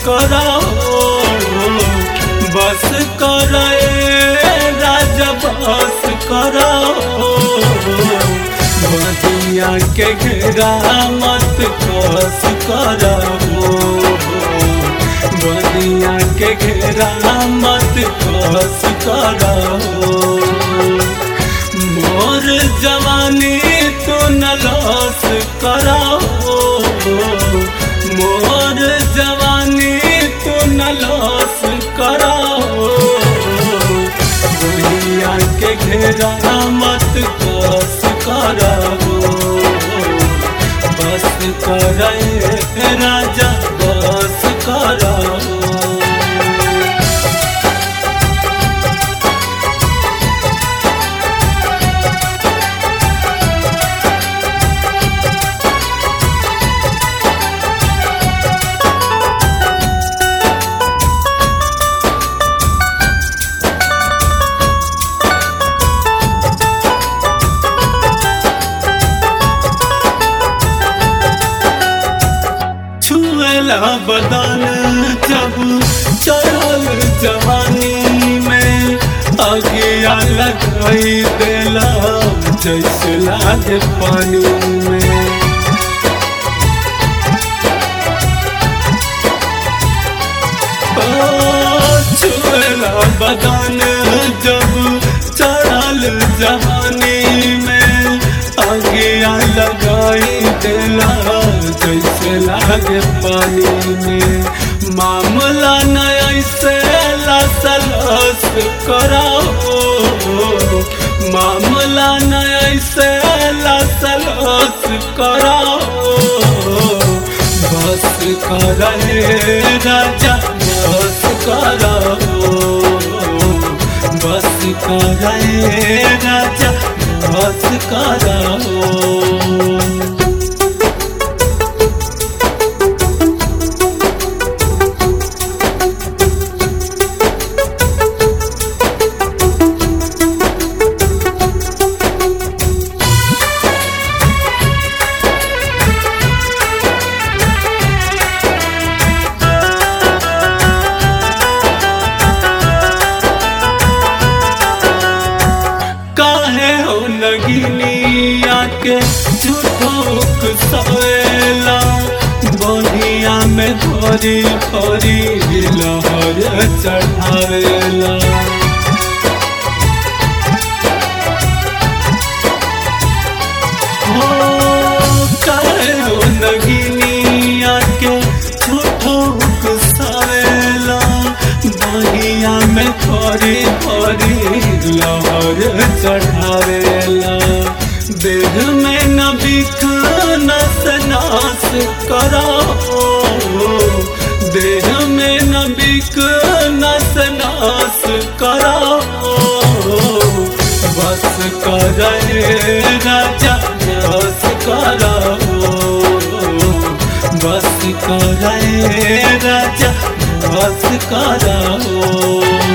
कराओ बस करे राजा बस कराओ बदिया के घेरा मत कस कराओ बदिया के घेरा मत कस कराओ मोर जवानी तो न लॉस कराओ मोर जवानी तो न लॉस कराओ दुनिया के घेरा मत कस कराओ बस करे राजा बस कराओ छुएला बदन जब चढ़ल जवानी में अगिया लगाई देला जैसे लागे पानी में ओ, छुएला बदन जब चढ़ल जवानी में अगिया लगाई देला जैसे लागे पानी में मामला न ऐसे लसलस कराओ मामला न ऐसे लसलस कराओ बस करे राजा बस कराओ बस करे राजा बस कराओ काहे हो नगिनिया के झूठोक सवेला बनिया में धरी धरी लहर चढ़ावेला हो काहे हो नगिनिया के झूठोक सवेला बनिया में धरी धरी लहर चढ़ावेला देह में न बिख नस नास कराओ देह में न बिख नस नास कराओ बस करे राजा बस कराओ बस करे राजा बस कराओ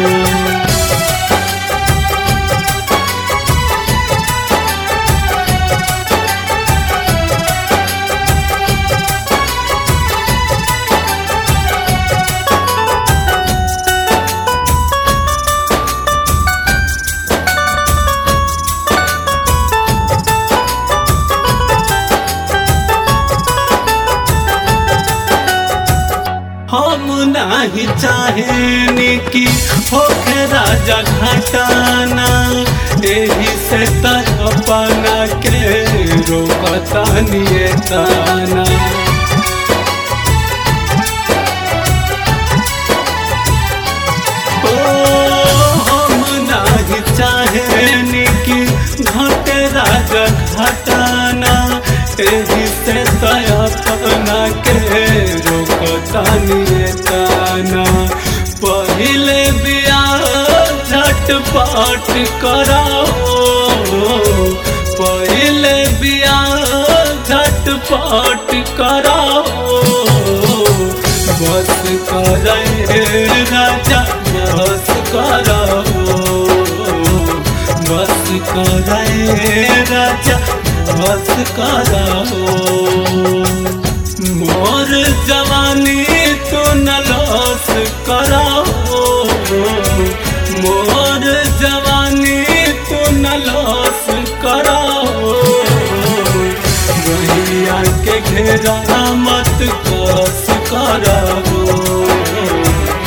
हम नहीं चाहेनी कि होखे राजा घटाना एही से अपना के रोकता निये ताना ओ, हम नहीं चाहेनी कि घटे राजा घटाना एही से अपना के रोकता निये ताना पहले बियाह झटपट कराओ पहले बियाह झटपट कराओ बस करे राजा बस कराओ बस करे राजा बस कराओ मोर जवानी तो न लो कराओ मोर जवानी तू न लॉस कराओ भैया के घेरा मत कस कराओ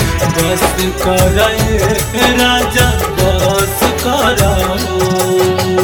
बस करे राजा बस कराओ